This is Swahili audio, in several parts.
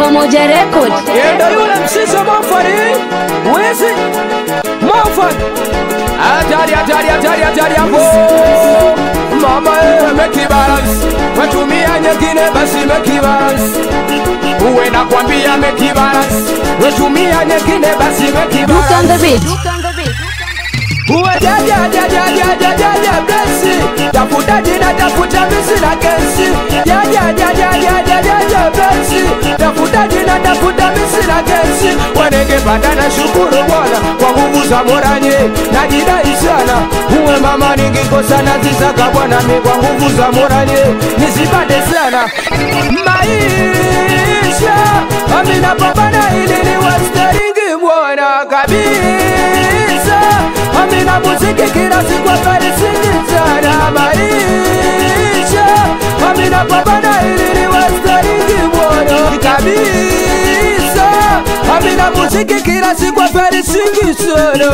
Pamoja Record. Ndo yule msisi Mofari Wizi Mofari Hatari hatari hatari hatari hapo Mama ewe make balance Wetumia nyingine basi make balance Uwe nakwambia make balance Wetumia nyingine basi make Look on the balance beat. Uwe jaja jaja jaja jaja blessi Tafuta jina tafuta misi na kensi Jaja jaja jaja jaja blessi Tafuta jina tafuta misi na kensi Wanenge pata na shukuru bwana Kwa nguvu za moranye Najidai sana Uwe mama ningikosa na zisaka bwana Mi kwa nguvu za moranye Nisipate sana Maisha Amina pambana ili ni wasteringi bwana kabisa Amina muziki kila siku aparisikizana maisha Amina pambana ili ni wasteringi bwana kabisa Amina muziki kila siku aparisikizana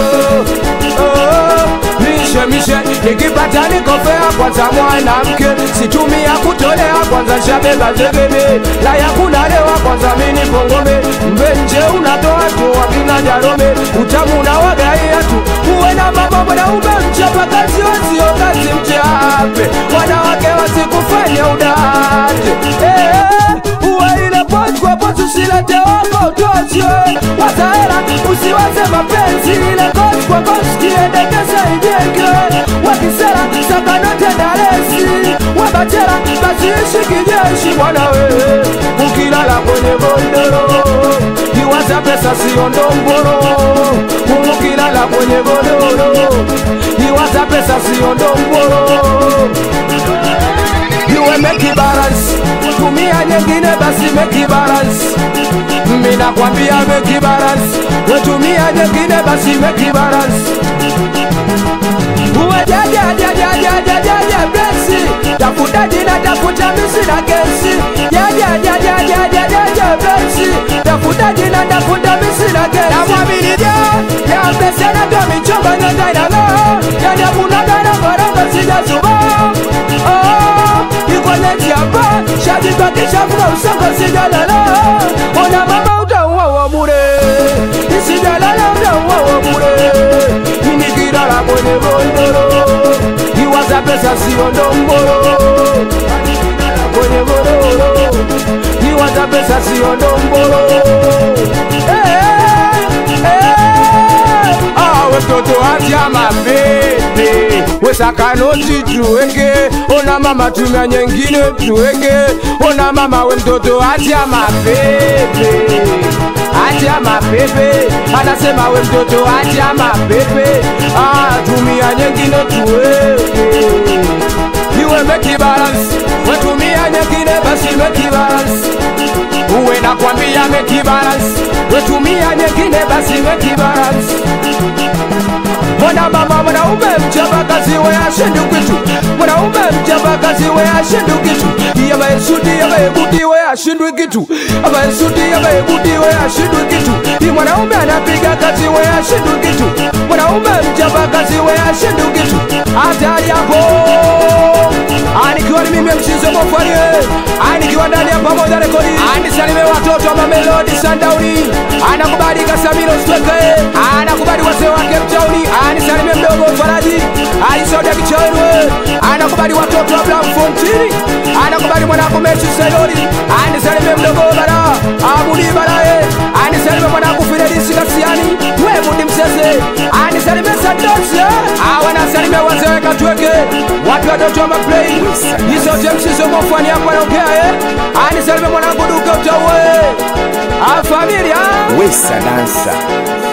oh, Mishe mishe nikipata nikofea kwanza mwanamke situmia kutolea kwanza shabeba zegeme la ya kunalewa kwanza mini pongome mbenje unatoa tu wakina jarome utamu na wagaia tu uwe na mama mwanaume mchapa kazi wasio kazi mchape wanawake wasikufanya udate eh, uwe ile pozi kwa pozi usilete wako utochwe wataera usiwaze mapenzi ile kozi kwa kozi kiendekeza ijenge wakisera sakanote daresi wabatera basiishi kijeshi bwana wewe ukilala kwenye gondoro iwaza pesa sio ndomboro ukilala kwenye godoro iwaza pesa sio ndomboro iwe meki balance tumia nyingine basi meki balance mina kwambia meki balance wetumia nyingine basi meki balance uwe jaja jaja jaja jaja blesi tafuta jina tafuta misi na kesi jaja jaja jaja jaja blesi tafuta jina tafuta misi na kesi namwamini ja ya blesi anatoa michongo nyota inang'aa yani hakunaga na gharama sijazuba oh, ikoneti hapa shabibakishavuka usongo sijalala ona mama utauawa bure isijalala utauawa bure inikilala kwenye gondoro iwaza pesa sio ndomboro kwenye godoro iwaza pesa sio ndomboro Eh, eh, awe mtoto acha mapete wesakanoti tuweke ona mama tumia nyengine tuweke ona mama we mtoto acha mapepe acha mapepe anasema we mtoto acha mapepe ah, tumia nyengine tuweke iwe meki balance wetumia nyengine basi meki balance uwe nakwambia meki balance wetumia nyengine basi meki balance mwana mama mwanaume mchapa kazi we ashindu kitu mwanaume mchapa kazi we ashindu kitu yabaesudi yabaebudi we ashindwi kitu abaesudi yabaebudi we ashindwi kitu i mwanaume anapiga kazi we ashindwi kitu mwanaume mchapa kazi we ashindwi kitu hatari yako anikiwa ni mimi mchizo mofarie anikiwa ndani ya pamoja rekodi anisalime watoto wa mamelodi sandauni anakubali kasamiro stweke anakubali wazee wake mtauni anisalime mdogo faraji alisaudia kichawenwe anakubali watoto wa blamfontini anakubali mwanangu mechi selori anisalime mdogo bara abudi baraye anisalime mwanangu fidelisi kasiani we budi mseze anisalime sandosi awanasalime wazee katweke watu watoto wa maplay isote msizo mofani hapa naongea eh anisalime mwanangu duke utaue afamilia Wesa dansa